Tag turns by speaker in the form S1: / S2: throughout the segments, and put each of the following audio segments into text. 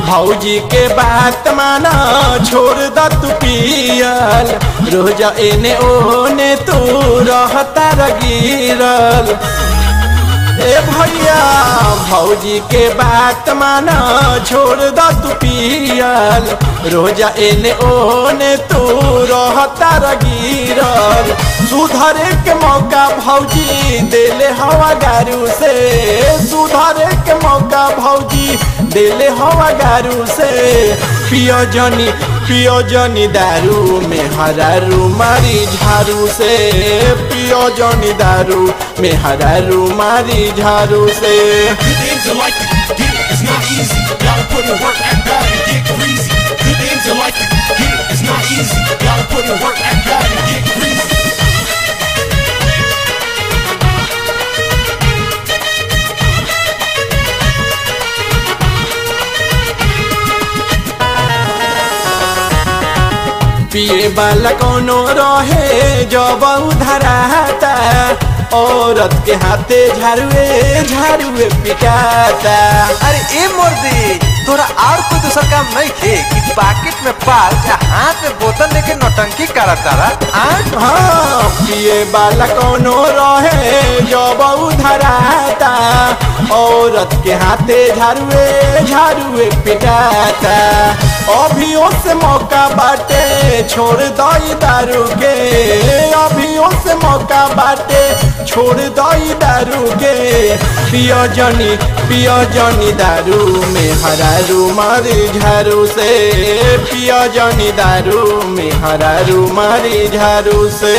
S1: भौजी के बात माना छोड़ द तू पियल रोज एने ओने तू रहता रगिरल ए भैया भौजी के बात माना छोड़ द तू पियल रोजा एने ओने तू रहता रगिरल सुधरे के मौका भौजी देले हवा गारू से सुधरे के मौका भौजी देले हवा गारू से पियो जनी पियो जनी दारू में हरारू मारी झारू से पियो जनी दारू में हरारू मारी झारू से
S2: Good things in life to get it, it's not easy. Gotta put in work, act bad, and get greasy. Good things in life to get it, it's not easy. Gotta put in work, act bad, and get greasy.
S1: पिए वाला कोनो रहे जब उधराता औरत के हाथे झाड़ुए झाड़ुए पिटाता
S3: अरे ए मोर्दी तोरा और कोई दूसर काम नहीं थे कि पॉकेट में पाल या हाथ में बोतल लेके नौटंकी करत तारा हाँ
S1: हाँ पिए वाला कोनो रहे जब उधराता औरत के हाथे झाड़ुए झाड़ुए पिटाता अभियो से मौका बाटे छोड़ दई दारू के अभियो से मौका बाटे छोड़ दई दारू के पियो जनी पियो जनी दारू में हरारू मारी झारू से पियो जनी दारू में हरारू मारी झारू से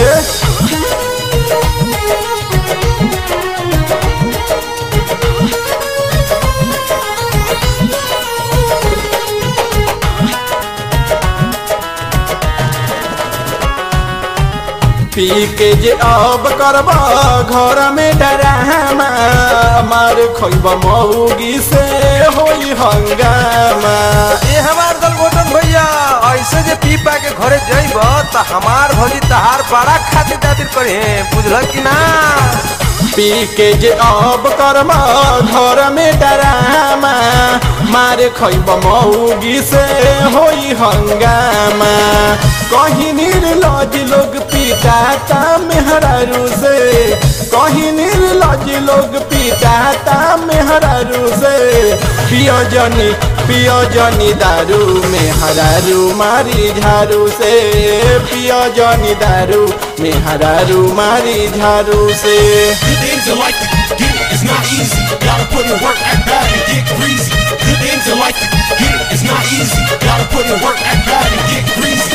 S1: पी के जे अब करब घर में डरामा मार खोब मऊगी से होई हंगामा
S3: ये हमार दल गोटन भैया ऐसे जे पी पा के घरे जइब त हमार भौजी तहार बड़ा खातिर दातिर करे बुझल कि ना
S1: पी के जे अब करब घर में डरामा मारे खैब मऊगी से होई हंगामा कहीं निर्लज लोग पिटाता मेहरारू से कहीं निर्लज लोग पिटाता मेहरारू से पियो जनी पियो जनी दारू में हरारू मारी झारू से पियो जनी दारू में हरारू मारी झारू से
S2: Good things in life to get it, it's not easy. Gotta put in work, act bad, and get greasy. Good things in life to get it, it's not easy. Gotta put in work, act bad, and get greasy.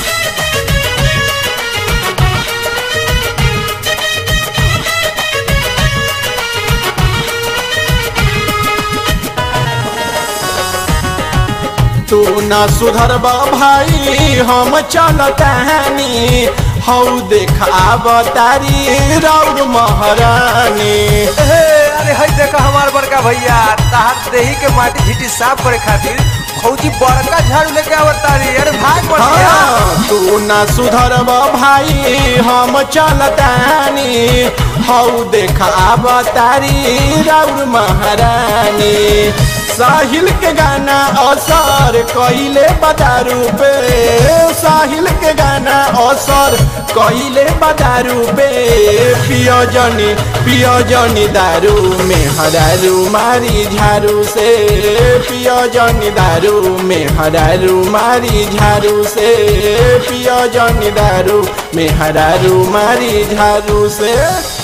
S1: तू ना सुधरबा भाई हम चलतानी हौ देखा बतारी राउर महारानी
S3: ए, अरे हई देखा हमार बड़का भैया तहार देही के माटी झीटी साफ करे खातिर फौजी बड़का झाड़ू लेके आवत तारी अरे भाग बढ़िया
S1: हाँ, तू ना सुधरबा भाई हम चलतानी हौ देखा बतारी राउर महारानी साहिल के गाना असर कइले बदारू पे साहिल के गाना असर कइले बदारू पे पियो जनी पियो जनी दारू में हरारू मारी झारू से पियो जनी दारू में हरारू मारी झारू से पियो जनी दारू में हरारू मारी झारू से